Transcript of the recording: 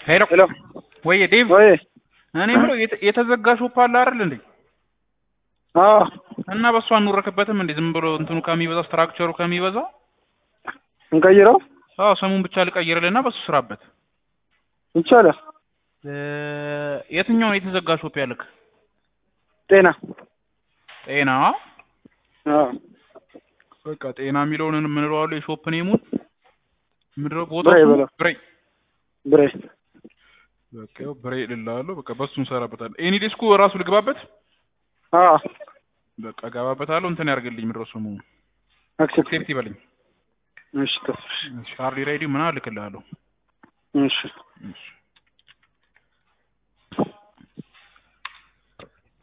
ሄሎ ሄሎ ወይ ዴቭ ወይ እኔ ብሎ የተዘጋ ሾፕ አለ አይደል እንዴ? አዎ እና በእሱ አንወረክበትም እንዴ? ዝም ብሎ እንትኑ ከሚበዛ ስትራክቸሩ ከሚበዛ እንቀይረው አዎ ሰሙን ብቻ ልቀይርልና በሱ ስራበት። ይቻላል። እ የትኛውን የተዘጋ ሾፕ ያልክ? ጤና ጤና አዎ በቃ ጤና የሚለውን የምንለዋለሁ የሾፕ ኔሙን ምድረ ቦታ ብሬ በለው። ብሬ ብሬ በቃ ያው ብሬ ልላለሁ። በቃ በሱ እንሰራበታለን። ኤኒ ዲስኩ ራሱ ልግባበት። አዎ በቃ ገባበታለሁ። እንትን ያርግልኝ ምድረ ስሙ አክሴፕት ሴፍቲ በልኝ። እሺ ተስፋ ሃርዲ ራይዲ ምናምን እልክልሃለሁ። እሺ እሺ